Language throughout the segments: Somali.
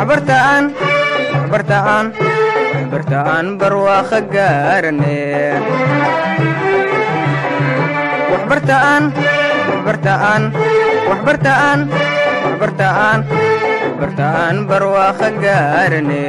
waxbartaan waxbartaan waxbartaan barwaaqo gaarane waxbartaan waxbartaan waxbartaan waxbartaan waxbartaan barwaaqo gaarane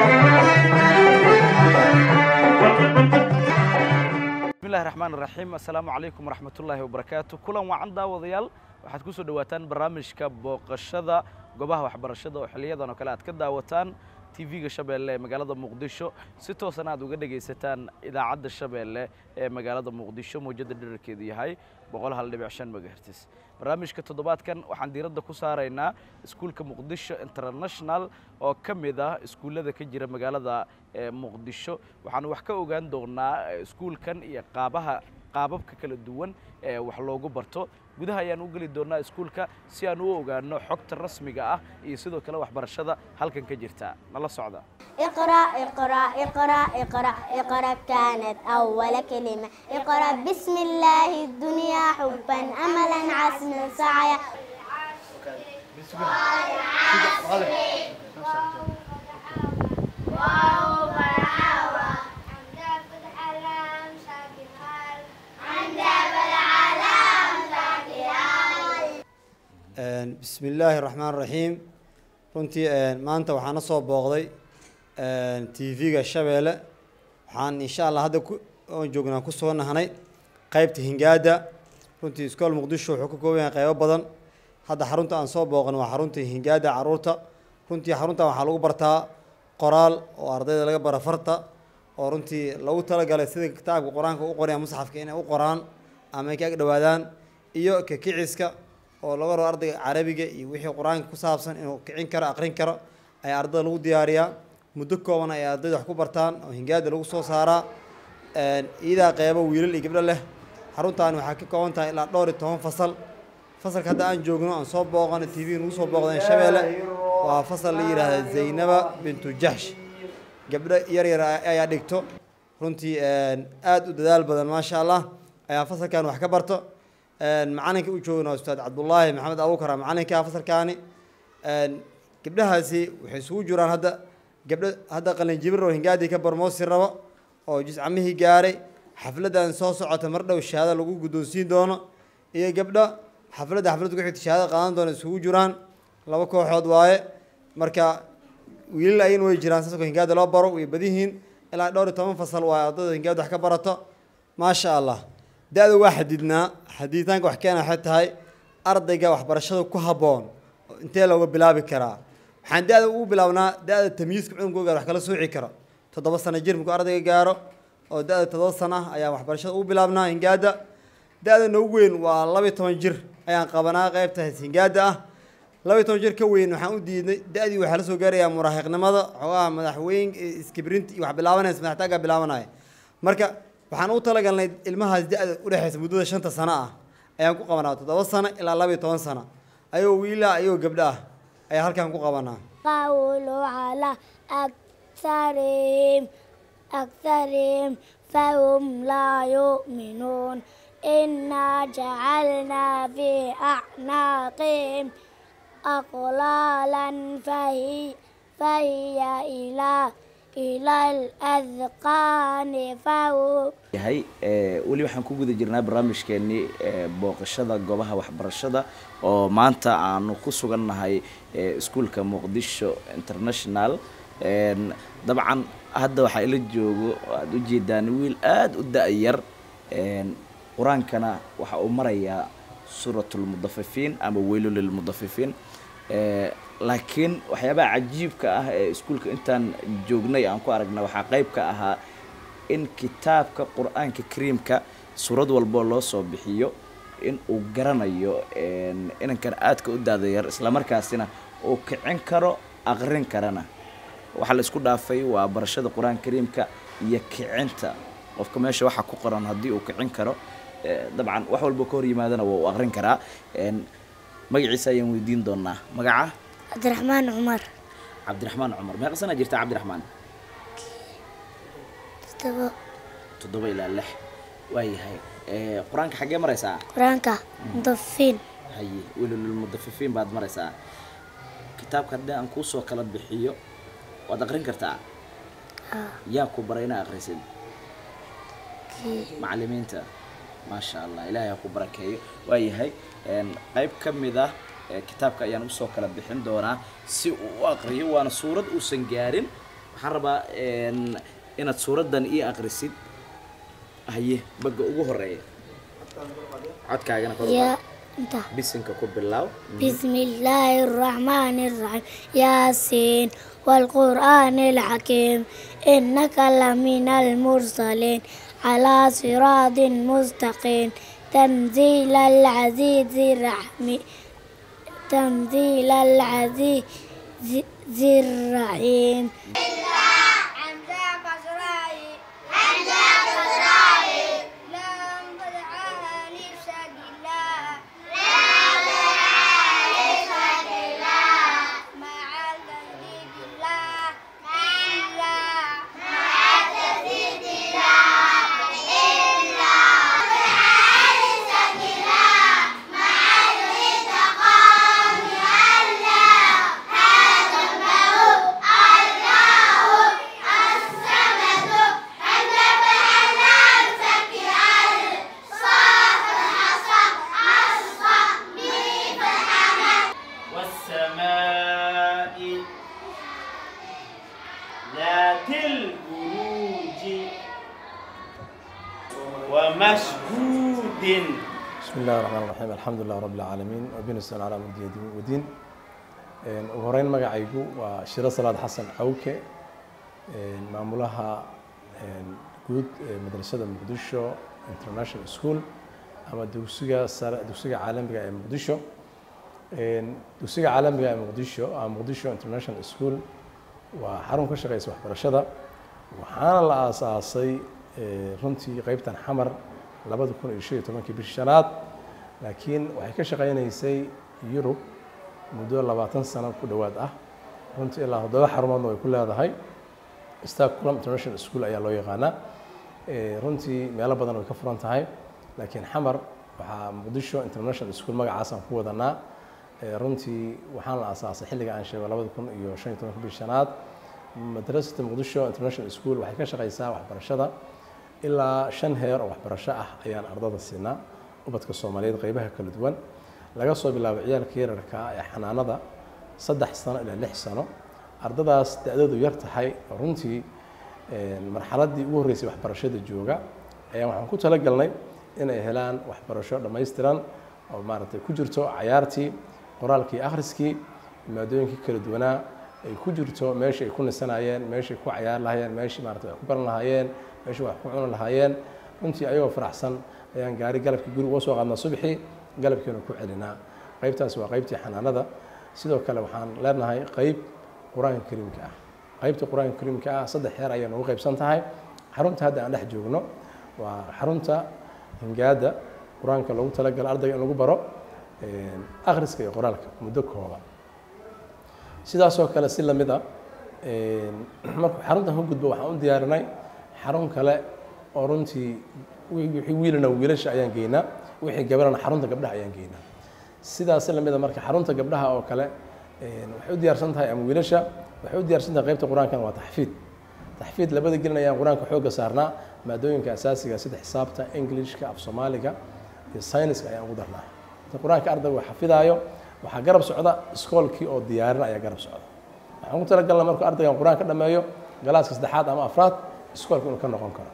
bismillahi raxmaan raxiim assalaamu calaykum waraxmatullaahi wabarakaatu kulan wacan daawadayaal waxaad ku soo dhowaataan barnaamijka booqashada goobaha waxbarashada oo xiliyadan oo kale aad ka daawataan tv-ga shabeelle ee magaalada muqdisho si toosana aad uga dhegaysataan idaacadda shabeelle ee magaalada muqdisho mawjadda dherarkeedu yahay boqol hal dhibic shan megahertis barnaamijka toddobaadkan waxaan diiradda ku saaraynaa iskuulka muqdisho international oo ka mid ah iskuullada ka jira magaalada muqdisho waxaan wax ka ogaan doonaa iskuulkan iyo qaabaha qaababka kala duwan ee wax loogu barto gudaha ayaan u geli doonaa iskuulka si aan u ogaano xogta rasmiga ah iyo sidoo kale waxbarashada halkan ka jirta nala socda اقرأ اقرأ اقرأ اقرأ اقرأ كانت أول كلمة اقرأ بسم الله الدنيا حبا أملا عزما سعيا bismi illaahi raxmaan raxiim runtii maanta waxaan na soo booqday tv-ga shabeelle waxaan insha allah hadda oon joognaa ku soo nahnay qeybta hingaada runtii iskool muqdisho wuxuu ka kooban yahay qeybo badan hadda xarunta aan soo booqan waa xarunta hingaada caruurta runtii xaruntan waxaa lagu bartaa qoraal oo ardayda laga bara farta oo runtii lagu talagalay sida kitaabka qur-aanka u qoraya musxafka inay u qoraan ama ay ka ag dhowaadaan iyo kakiciska oo laga rabo ardayga carabiga iyo wixii qur-aanka ku saabsan inuu kicin karo aqrin karo ayaa ardayda lagu diyaariyaa muddo kooban ay ardayda wax ku bartaan oo hingaada lagu soo saaraa iidaa qeybo wiilal iyo gabdho leh xaruntaani waxaa ka kooban tahay ilaa dhowr iyo toban fasal fasalka hadda aan joogno aan soo booqano t v nagu soo booqdeen shabeelle waa fasal la yidhaahda zaynaba bintu jaxsh gabdho yar yar ayaa dhigto runtii aada u dadaal badan maasha allah ayaa fasalkan wax ka barto macalinka u joogna ustaad cabdullaahi maxamed abuukar macalinka fasalkaani gabdhahaasi waxay isugu jiraan hadda gabdho hadda qalinjibir oo hingaadii ka barmoosi rabo oo jiscamihii gaaray xafladan soo socota mar dhow shahaado lagu guddoonsiin doono iyo gabdho xafladda xafladda ku xigta shahaado qaadan doona isugu jiraan laba kooxood waaye marka wiilal ayana way jiraan sasko hingaada loo baro way badihiin ilaa dhowr iyo toban fasal waaye ardayda hingaada wax ka barato maasha allah da-da waa xadidnaa xadiitaanka wax keena waxay tahay ardayga waxbarashada ku habboon intee looga bilaabi karaa waxaan da-da ugu bilaabnaa da-da tamyiiska cununkooga wax kala sooci karo toddoba sano jir markuu ardayga gaaro oo da-da toddoba sano ah ayaan waxbarashada ugu bilaabnaa hingaada da-da noogu weyn waa labiyo toban jir ayaan qabanaa qeybta hingaada ah labiyo toban jir ka weyn waxaan u diidnay da-dii waxaa la soo gaarayaa muraahiqnimada xoogaha madaxweyn iskibrinti iyo wax bilaabanaysa madaxtaaga bilaabanaya marka waxaan u talagalnay ilmahaas da-da udhexaysa muddada shanta sano ah ayaan ku qabanaa toddoba sano ilaa labiyo toban sano ayagoo wiilaa ayagoo gabdho ah ayaa halkaan ku qabanaa قولوا على أكثرهم أكثرهم فهم لا يؤمنون إنا جعلنا في أعناقهم أغلالا فهي فهي إلى إلى الأذقان فهم yahay weli waxaan ku guda jirnaa barnaamijkeenii booqashada goobaha waxbarashada oo maanta aanu ku sugannahay iskuulka muqdisho international dabcan hadda waxaa ila joogo aada u jeedaan wiil aada u da-yar qur-aankana waxa uu marayaa suuratulmudafifiin ama weylo lilmudafifiin laakiin waxyaabaha cajiibka ah ee iskuulka intaan joognay aan ku aragna waxaa qeyb ka ahaa in kitaabka qur-aanka kariimka suurad walboo loo soo bixiyo in uu garanayo inankan aadka u daadayar islamarkaasina uu kicin karo aqrin karana waxaa la isku dhaafay waa barashada qur-aanka kariimka iyo kicinta qofka meesha waxaa ku qoran haddii uu kicin karo dabcan wax walba ka hor yimaadana waa uu aqrin karaa magaciisa ayaan weydiin doonaa magaca عبد الرحمن عمر cabdiraxmaan cumar meeqa sana jirta cabdiraxmaan استوى toddoba ilaa lix waayahay qur-aanka xaggee maraysaa قرآنك مضفين haye welululmudafifiin baad maraysaa kitaabka haddii aan kuusoo kala bixiyo waad aqrin kartaa yaa ku baray inaa aqrisid macalimiinta maasha allah ilaahay ha ku barakeeyo waayahay een, qayb ka mid ah ee kitaabka ayaan usoo kala bixin doonaa si uu u aqriyo waana suurad uusan gaarin waxaan rabaa een, inaad suuraddan ii aqrisid haye bagga ugu horeeya codkaagana kor u يا qaad. انت bisinka ku bilaaw بسم الله الرحمن الرحيم ياسين والقرآن الحكيم إنك لمن المرسلين على صراط مستقيم تنزيل العزيز الرحيم تنزيل العزيز الرحيم والسماء ذات البروج ومشهود بسم الله الرحمن الرحيم الحمد لله رب العالمين وبين السلام على مدي الدين ودين een ugu horeyn magacaygu waa shiro salaad xasan cawke een maamulaha een guud ee madrasada muqdisho international school ama dugsiga sare dugsiga caalamiga ee muqdisho een dugsiga caalamiga ee muqdisho ama muqdisho international school waa xarun ka shaqeysa waxbarashada waxaana la aasaasay ee, runtii qeybtan xamar labada kun iyo shan iyo tobankii bishii shanaad laakiin waxay ka shaqeynaysay yurub muddo labaatan sano ku dhowaad ah runtii ilaa toddoba xarumoodna way ku leedahay stockholm international school ayaa loo yaqaanaa Ee, runtii meelo badan way ka furan tahay laakiin xamar waxaa muqdisho international school magacaasaan ku wadanaa Ee, runtii waxaan la aasaasay xilliga aan sheego labada kun iyo shan iyo tobanka bishii shanaad madrasada muqdisho international school waxay ka shaqeysaa waxbarashada ilaa shan heer oo waxbarasho ah ayaan ardada siinaa ubadka soomaaliyeed qeybaha kala duwan laga soo bilaabo ciyaalka yararka ah ee xanaanada saddex sano ilaa lix sano ardadaas da-doodu yar tahay oo runtii een, marxaladdii ugu horreysay waxbarashada jooga ayaan waxaan ku talagalnay inay helaan waxbarasho dhammaystiran oo maaragtay ku jirto cayaartii qoraalkii akhriskii maadooyinkii kala duwanaa ay ku jirto meeshii ay ku nisanayeen meeshii ay ku cayaar lahaayeen meeshii maaragtay wax ku baran lahaayeen meeshii wax ku cuni lahaayeen runtii ayagoo faraxsan ayaan gaari galabkii guri uga soo qaadnaa subaxii galabkiina ku celinaa qaybtaas waa qaybtii xanaanada sidoo kale waxaan leenahay qayb qur-aanka kariimka ah qaybta qur-aanka kariimka ah saddex heer ayay noogu qaybsan tahay xarunta hadda aan dhex joogno waa xarunta hingaada qur-aanka loogu talagalo ardayga in lagu baro een, akhriska iyo qoraalka muddo kooban sidaasoo kale si lamid a een, markuu xaruntan ka gudbo waxaan u diyaarinay xarun kale oo runtii wi- wixii wiilana wiilasha ayaan geynaa wixii gabarana xarunta gabdhaha ayaan geynaa sidaas si lamid a marka xarunta gabdhaha oo kale een, waxay u diyaarsan tahay ama wiilasha waxay u diyaarsan tahay qaybta qur-aankan waa taxfiid taxfiid labada gelin ayaan qur-aanka xoogga saarnaa maadooyinka asaasiga sida xisaabta englishka af soomaaliga iyo sayniska ayaan ugu darnaa inta qur-aanka ardayga uu xafidaayo waxaa garab socda iskoolkii oo diyaarin ayaa garab socda waxaan ku talagalnaa markuu ardaygan qur-aanka dhameeyo galaaska saddexaad ama afraad iskoolka inuu ka noqon karo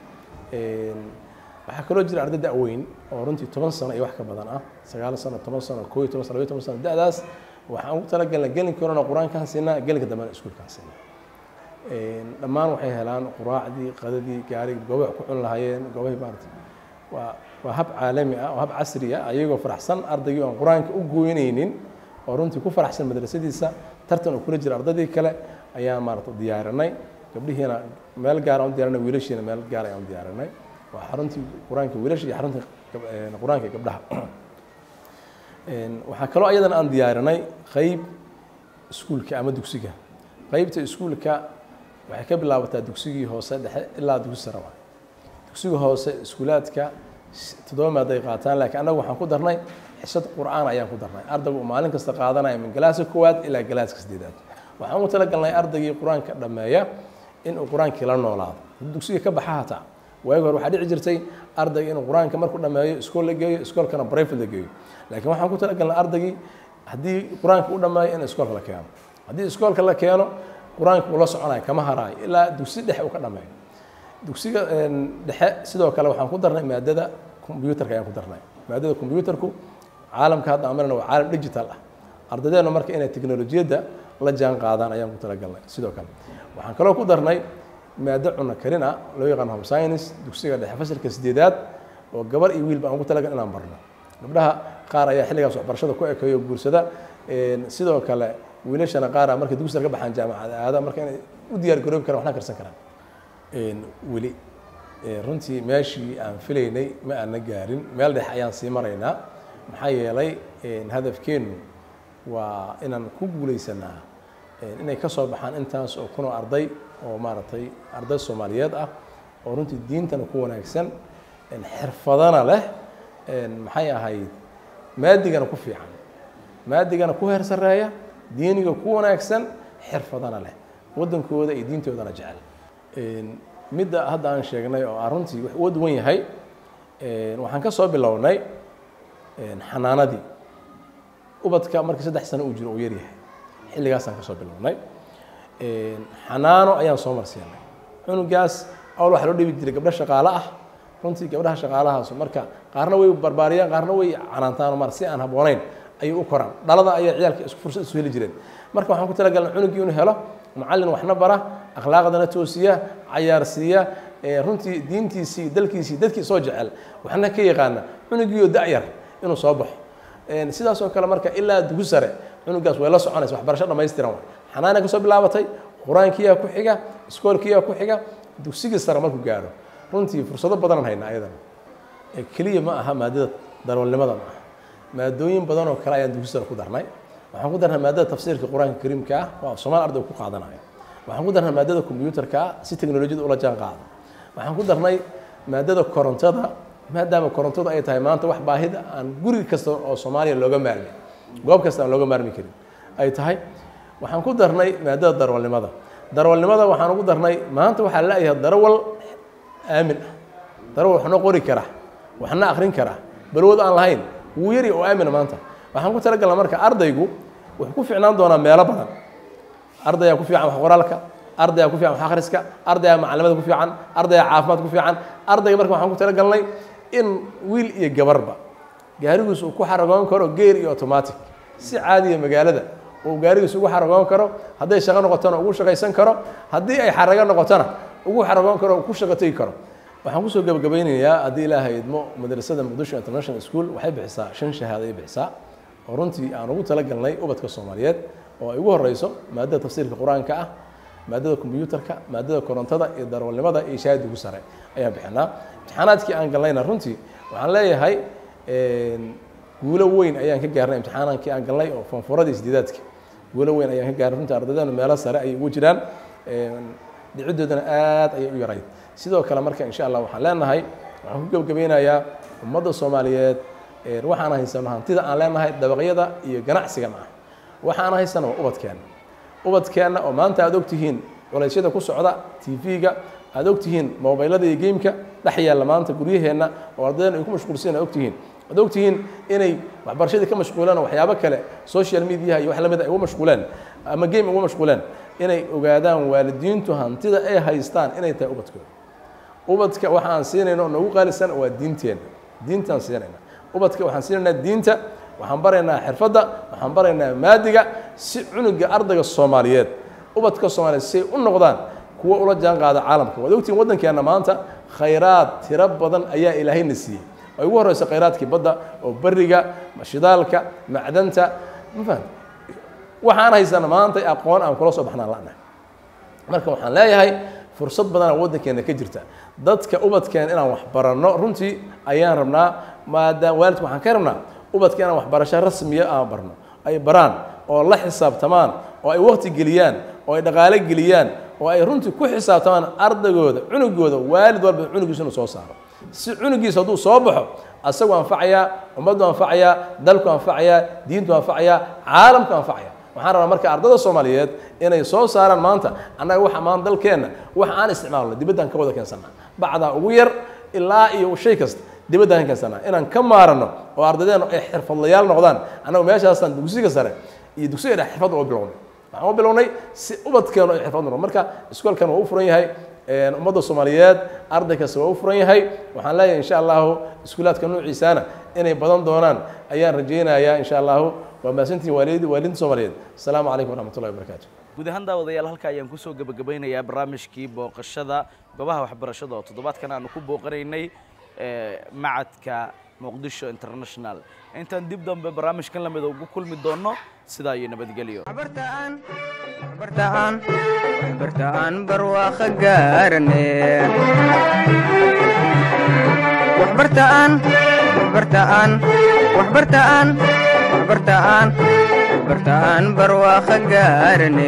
Een, waxaa kaloo jira arday da-weyn oo runtii toban sano iyo wax ka badan ah sagaal sano toban sano koo iyo toban sano labayo toban sano da-daas waxaan ugu talagalnay gelinka horena qur-aankaan siinaa gelinka dambena iskuulkaan siinaa Een, dhammaan waxay helaan quraacdii qadadii gaarigii goobaha ku cuni lahaayeen goobahay maarata waa waa hab caalami ah oo hab casri ah ayagoo faraxsan ardaygii aan qur-aanka u gooynaynin oo runtii ku faraxsan madrasadiisa tartan uu kula jira ardaydii kale ayaan maarata diyaarinay gabdhihiina meel gaar aan u diyaarinay wiilashiina meel gaar ayaan u diyaarinay waa xaruntii qur-aanka wiilasha iyo xaruntii gab- een, qur-aanka gabdhaha Een, waxaa kaloo ayadana aan diyaarinay qeyb iskuulka ama dugsiga qeybta iskuulka waxay ka bilaabataa dugsigii hoose dhexe ilaa dugsi sare waay dugsiga hoose iskuulaadka s- toddoba maad ay qaataan laakiin annagu waxaan ku darnay xisad qur'aan ayaan ku darnay ardaygu uu maalin kasta qaadanaya min galaaska koowaad ilaa galaaska sideedaad waxaan ugu talagalnay ardaygii qur-aanka dhammeeya in uu qur-aankii la noolaado dugsiga ka baxa hataa waagi hore waxaa dhici jirtay ardayga inuu qur-aanka markuu dhammeeyo iskool la geeyo iskoolkana brifate la geeyo laakiin waxaan ku talagalnay ardaygii haddii qur-aanka u dhammeeyo in iskoolka la keeno haddii iskoolka la keeno qur-aanka uu la soconayo kama haraayo ilaa dugsi dhexe uu ka dhammeeyo dugsiga dhexe sidoo kale waxaan ku darnay maadada combyuutarka ayaan ku darnay maadada combyuutarku caalamka hadda amarna waa caalam digital ah ardaydeenu marka inay teknolojiyadda la jaan qaadaan ayaan ku talagalnay sidoo kale waxaan kaloo ku darnay maado cunno karin ah loo yaqaan home science dugsiga dhexe fasalka sideedaad oo gabar iyo wiilba aan ku talagal inaan barno gabdhaha qaar ayaa xilligaas waxbarashada ku ekeeyo guursada sidoo kale wiilashana qaara markay dugsiga ka baxaan jaamacada aada marka inay u diyaar garoobi karaan waxna karsan karaan weli runtii meeshii aan filaynay ma aana gaarin meel dhex ayaan sii maraynaa maxaa yeelay hadafkeennu waa inaan ku guulaysanaa inay ka soo baxaan intaas oo kunoo arday oo maaragtay arday soomaaliyeed ah oo runtii diintana ku wanaagsan xirfadana leh maxay ahayd maadigana ku fiican maadigana ku heer sarreeya diiniga ku wanaagsan xirfadana leh waddankooda iyo diintoodana jecel midda hadda aan sheegnay oo aan runtii wax uga duwan yahay waxaan ka soo bilownay xanaanadii ubadka markii saddex sano uu jiro uu yaryahay xilligaasaan ka soo bilownay xanaano ayaan soo marsiinay cunugaas awl waxaa loo dhibi jiray gabdho shaqaale ah runtii gabdhaha shaqaalahaasu marka qaarna way barbaariyaan qaarna way canaantaan mar si aan habboonayn ayay u koraan dhalada ayaa ciyaalka isku fursad isu heli jireen marka waxaan ku talagalnay cunugii inuu helo macallin waxna bara akhlaaqdana toosiya cayaarsiiya runtii diintiisii dalkiisii dadkii soo jecel waxna ka yaqaana cunugiioo da'yar inuu soo baxo sidaas oo kale marka ilaa dugu sare cunugaas way la soconaysa waxbarasho dhammaystiran wa xanaana ka soo bilaabatay qur-aankiyaa ku xiga iskoolkiyaa ku xiga dugsigii sare markuu gaaro runtii fursado badanaan haynaa ayadana keliya ma aha maadada darwalnimada ma aha maadooyin badan oo kale ayaan dugsi sare ku darnay waxaan ku darnay maadada tafsiirka qur-aanka kariimka ah waa soomaal arday ku qaadanayo waxaan ku darnay maadada combyuutarka ah si teknolojiyada ula jaan qaado waxaan ku darnay maadada korontada maadaama korontadu ay tahay maanta wax baahida aan guri kasta oo soomaaliya looga maarmi goob kasta aan looga maarmi karin ay tahay waxaan ku darnay maadada darwalnimada darwalnimada waxaan ugu darnay maanta waxaa laayahay darawal aamin ah darawal waxna qori kara waxna akrin kara balwood aan lahayn wuu yari oo aamina maanta waxaan ku talagalna marka ardaygu wuxuu ku ficnaan doonaa meelo badan ardayaa ku fiican wax qoraalka ardayaa ku fiican wax akhriska ardayaa macalimada ku fiican ardayaa caafimaad ku fiican ardayga marka waxaan ku talagalnay in wiil iyo gabarba gaarigiis uu ku xaragoon karo geer iyo automatic si caadiya magaalada uu gaarigiis ugu xaragoon karo hadday shaqo noqotona ugu shaqaysan karo haddii ay xarago noqotona ugu xaragoon karo ku shaqo tegi karo waxaan kusoo gabagabeynayaa haddii ilaahay idmo madrasada muqdisho international school waxay bixisaa shan shahaado ay bixisaa oo runtii aan ugu talagalnay ubadka soomaaliyeed oo ay ugu horeyso maadada tafsiirka qur-aanka ah maadada combyuutarka maadada korontada iyo darwalnimada iyo shahaadi ugu sare ayaan bixinaa imtixaanaadkii aan galnayna runtii waxaan leeyahay guulo weyn ayaan ka gaarnay imtixaanankii aan galnay oo fonfuradii sideedaadka guulo weyn ayaan ka gaarnay runtii ardaydeenu meelo sare ayay ugu jiraan dhiciddoodana aad ayay u yarayd sidoo kale marka insha allah waxaan leenahay waxaan ku gebagabeynayaa ummadda soomaaliyeed waxaan haysano hantida aan leenahay dabaqyada iyo ganacsigana ah waxaan haysano waa ubadkeenna ubadkeenna oo maanta aad ogtihiin culaysyada ku socda tv-ga aad ogtihiin mobaylada iyo gameka dhex yaalla maanta guryaheenna oo ardaydan ay ku mashquulsiin aad ogtihiin aad ogtihiin inay waxbarashadii ka mashquuleen oo waxyaabo kale social mediaha iyo wax lamid ay uga mashquuleen ama game uga mashquuleen inay ogaadaan waalidiintu hantida ay haystaan inay tahay ubadkooda ubadka waxa aan siinayna oo noogu qaalisan waa diinteenna diintaan siinayna ubadka waxaan siinaynaa diinta waxaan baraynaa xirfadda waxaan baraynaa maadiga si cunuga ardayga soomaaliyeed ubadka soomaaliyeed si ay u noqdaan kuwa ula jaan qaada caalamka waad ogtihiin waddankeenna maanta khayraad tiro badan ayaa ilaahayna siiyey ay ugu horeysa khayraadkii badda oo beriga shidaalka macdanta ma fahamta waxaan haysana maanta aqoon aan kula soo baxnaan la'nahay marka waxaan leeyahay fursad badanaa waddankeena ka jirta dadka ubadkeena inaan wax baranno runtii ayaan rabnaa maadaama waalidka waxaan ka rabnaa ubadka inaan waxbarasho rasmiya aan barno ay baraan oo la xisaabtamaan oo ay waqti geliyaan oo ay dhaqaale geliyaan oo ay runtii ku xisaabtamaan ardaygooda cunugooda waalid walba cunugiisa inuu soo saaro si cunugiisa hadduu soo baxo asagu anfacayaa ummaddu anfacayaa dalku anfacayaa diintu anfacayaa caalamku anfacaya waxaan rabaa marka ardada soomaaliyeed inay soo saaraan maanta annaga waxa maanta dalkeenna wax aan isticmaalno dibaddaan ka wada keensannaa bacdaa ugu yar ilaa iyo shay kasta dibaddaan ka keensannaa inaan ka maarano oo ardadeennu ay xirfadlayaal noqdaan annagu meeshaasaan dugsiga sare iyo dugsiga dhex xirfad uga bilownay waxaan u bilownay si ubadkeenu ay xirfad noqon marka iskoolkan waa u furan yahay ummadda soomaaliyeed arday kasta waa u furan yahay waxaan leeyahay insha allahu iskuulaadka nuuciisaana inay badan doonaan ayaan rajaynayaa insha allahu waa mahadsantihin waalid waalidinta soomaaliyeed asalaamu calaykum waraxmatullahi wabarakaatu guud ahaan daawadayaal halka ayaan kusoo gebagabeynayaa barnaamijkii booqashada goobaha waxbarashada oo toddobaadkan aanu ku booqanaynay macadka muqdisho international intaan dib dambe barnaamijkan lamida ugu kulmi doonno sidaa iyo nabadgelyo waxbartaan waxbartaan waxbartaan barwaaqo gaarane waxbartaan waxbartaan waxbartaan waxbartaan waxbartaan barwaaqo gaarane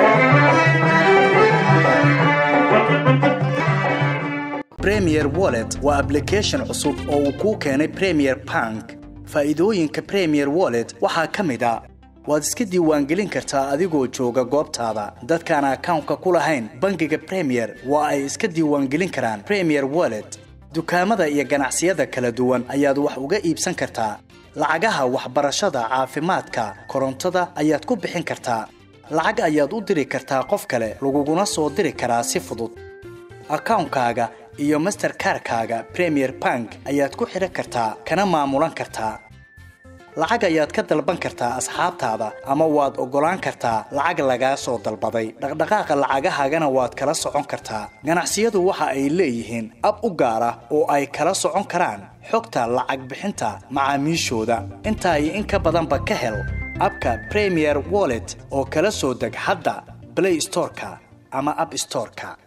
premier wallet waa application cusub oo uu kuu keenay premier bank faa'iidooyinka premier wallet waxaa ka mid a waad iska diiwaangelin kartaa adigoo jooga goobtaada dadkaan akawnka ku lahayn bangiga premier waa ay iska diiwaangelin karaan premier wallet dukaamada iyo ganacsiyada kala duwan ayaad wax uga iibsan kartaa lacagaha waxbarashada caafimaadka korontada ayaad ku bixin kartaa lacag ayaad u diri kartaa qof kale laguguna soo diri karaa si fudud akawnkaaga iyo masterkarkaaga premier bank ayaad ku xidhan kartaa kana maamulan kartaa lacag ayaad ka dalban kartaa asxaabtaada ama waad oggolaan kartaa lacag lagaa soo dalbaday dhaqdhaqaaqa lacagahaagana waad kala socon kartaa ganacsiyadu waxa ay leeyihiin ab u gaar ah oo ay kala socon karaan xogta lacag bixinta macaamiishooda intaa iyo in ka badanba ka hel abka premier wallet oo kala soo deg hadda blay storeka ama ab storeka